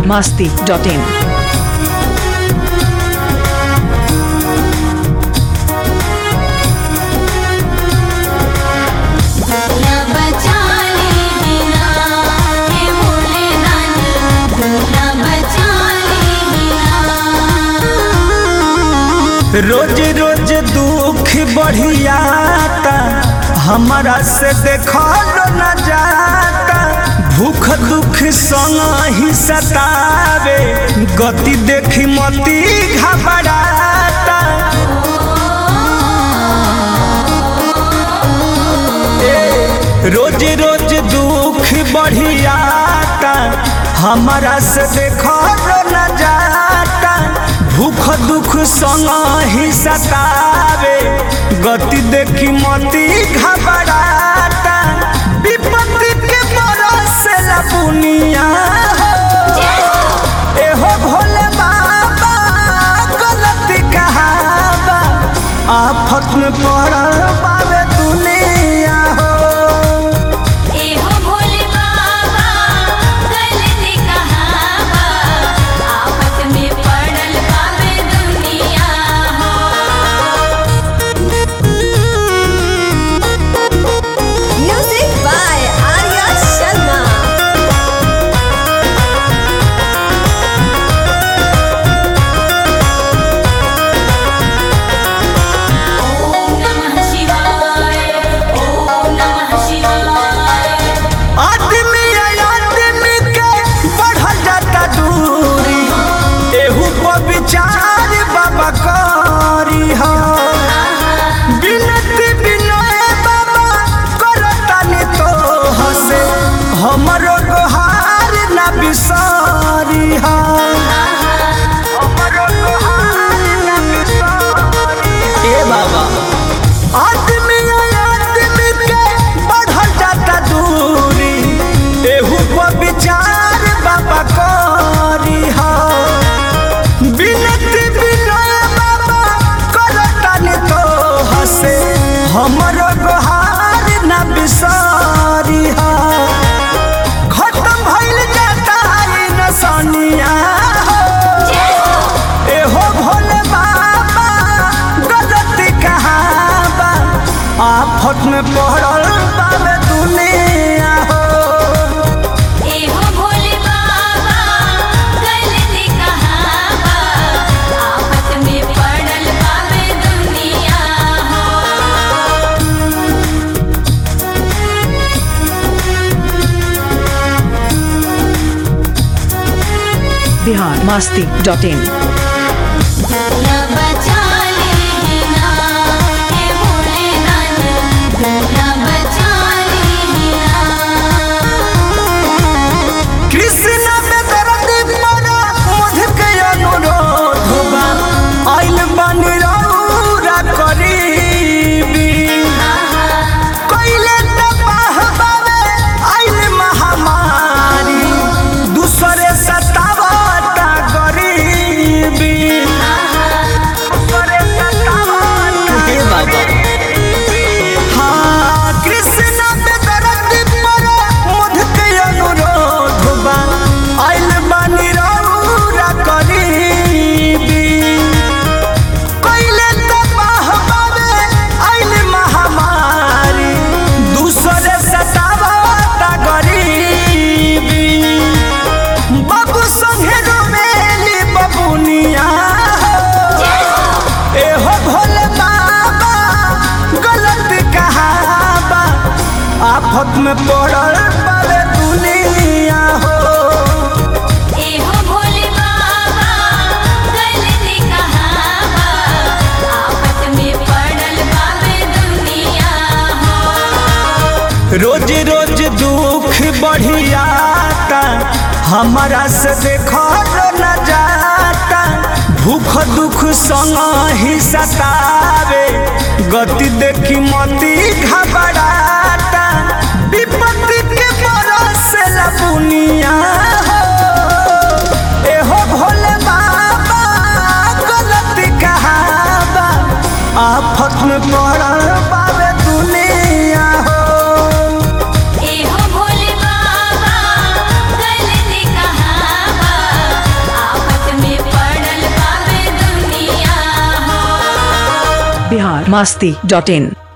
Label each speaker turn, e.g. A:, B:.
A: masti dot in.
B: दुनिया बचा लेना हे भोलेनाथ दुनिया बचा लेना
C: रोज रोज दुख बढ़ियाता हमारा से देखल न जाता भूख दुख संग ही सतावे गति देखी मती घबराता ए, रोज रोज दुख बढ़ियाता हमारा से देखल न जाता भूख दुख संग ही सतावे गति देखी मती घबराता विपत्ति के बरस बुनिया एहो भोले बाबा गलती कहावा आफत में पड़ल बावे दुनिया हो
B: ए हो भोले बाबा गलती कहावा आफत में पड़ल बाबे दुनिया हो
D: Music by Arya Sharma.
B: ओम नमः शिवाय ओम नमः शिवाय
C: आदमी आदमी के बढ़ल जाता दूरी एहू पर विचार बाबा करी हो बिनती बिनय बाबा करतानी तो हसे हमरो गोहार ना बिसारी हो हमरो गोहार ना बिसारी ए बाबा आदमी आदमी के बढ़ल जाता दूरी एहू पर विचार बाबा करी हो बिनती बिनय बाबा करतानी तो हसे हमरो गोहार ना बिसारी हो खत्म भइल जाता है नसनिया हो एहो भोले बाबा गलती कहावा आफत में पड़ल बाबे दुनिया हो
B: ए हो भोले बाबा गलती कहावा आफत में पड़ल बाबे दुनिया हो
A: Bihar masti dot in.
B: दुनिया बचा लेना हे भोलेनाथ दुनिया बचा लेना
C: कृष्ण में दर्द पड़ा मुझ के अनुरोध बा आइल बनी रौरा करीबी कइले तबाह बावे आइल महामारी दूसरे सतावता गरीबी दूसरे सतावता हाँ कृष्ण पे दर्द पड़ो मुझ के अनुरोध बा आइल बानी रौरा करीबी कइले तबाह बावे आइल महामारी दूसरे सतावता गरीबी बाबू संगे रोमेली बबुनिया एहो भोले बाबा गलत कहावा आफत में पड़ल बावे दुनिया हो
B: ए हो भोले बाबा गलती कहावा आफत में पड़ल बाबे दुनिया हो
C: रोज रोज दुख बढ़ियाता हमारा से देखल न जाता भूख दुख संग ही सतावे गति देखी मती घबराता विपत्ति के बरस बुनिया हो एहो भोले बाबा गलती कहावा आफत में पड़ल बावे दुनिया हो
B: ए हो भोले बाबा गलती कहावा
A: बिहार मास्ती डॉट इन